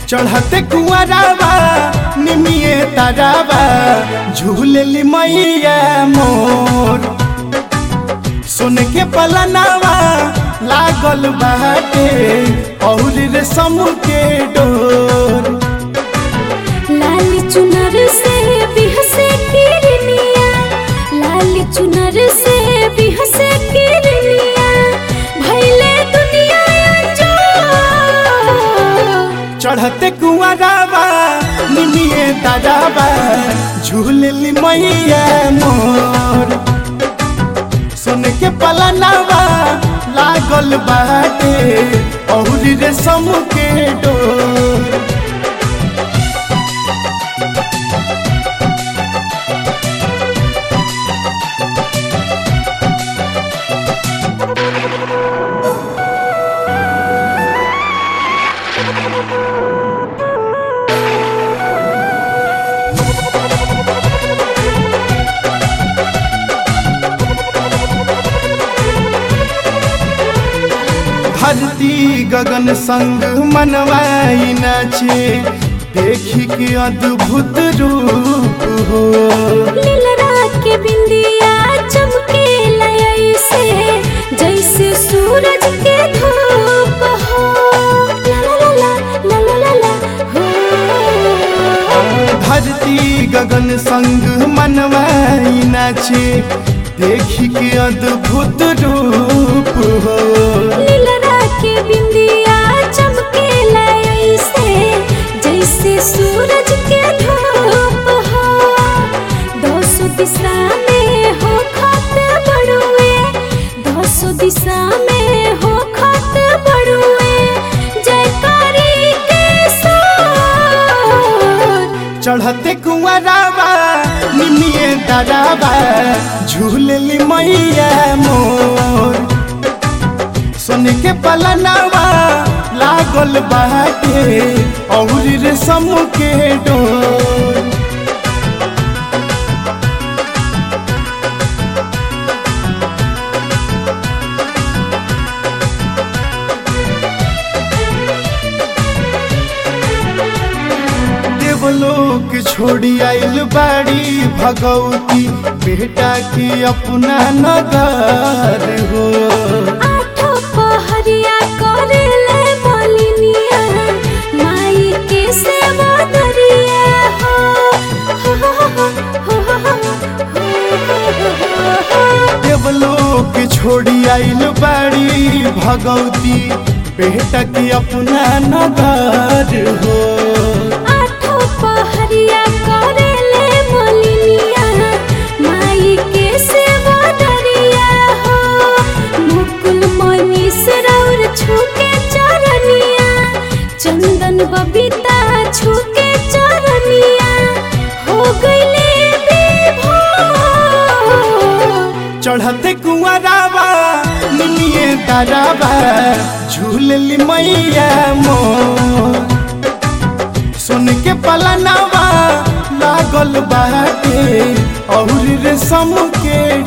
चढ़ते कुआराबा निमिए ताराबा झूलेली मैया मोर सुन के पलनावा लागल बाटे और रेशम के डोर लाल चुनर से बिहसे किरनिया लाल चुनर से बिहसे किरनिया भैले दुनिया जो चढ़ते कुआराबा निमिए ताराबा झूलेली मैया मोर सुन के पलनावा लागल बाटे और रेशम के डोर धरती गगन संग मनवाई नाचे देखी के अद्भुत रूप हो लीलरा के बिंदिया चमके लय से जैसे सूरज के धूप हो ला ला ला ला ला ला ला हो धरती गगन संग मनवाई नाचे देखी के अद्भुत रूप हो लीलरा के बिंदिया चमके लय से जैसे सूरज के धूप हो दोसो दिशा में हो खत बड़ुए दोसो दिशा में हो खत बड़ुए जयकारी के साथ चढ़ते कुआराबा निमिए दराबा झूलली मैया मोर सुन के पलनावा लागल बाटे और रेशम के डोर देवलोक छोड़ी आइल बाड़ी भगवती बेटा की अपना नगर हो आठो पहरिया करेले मलिनिया माई के सेवा दरिया हो हो हो हो हो हो देवलोक छोड़ी आइल बाड़ी भगवती बेटा की अपना नगर हो आठो पहरिया करेले मलिनिया माई के सेवा दरिया हो मुकुल मनी सरौर छूके चरनिया चंदन बबीता छूके चरनिया हो गईले विभोर चढ़ते कुआराबा निमिए ताराबा झूलली मैया मोर सुन के पलनावा लागल बाटे और रेशम के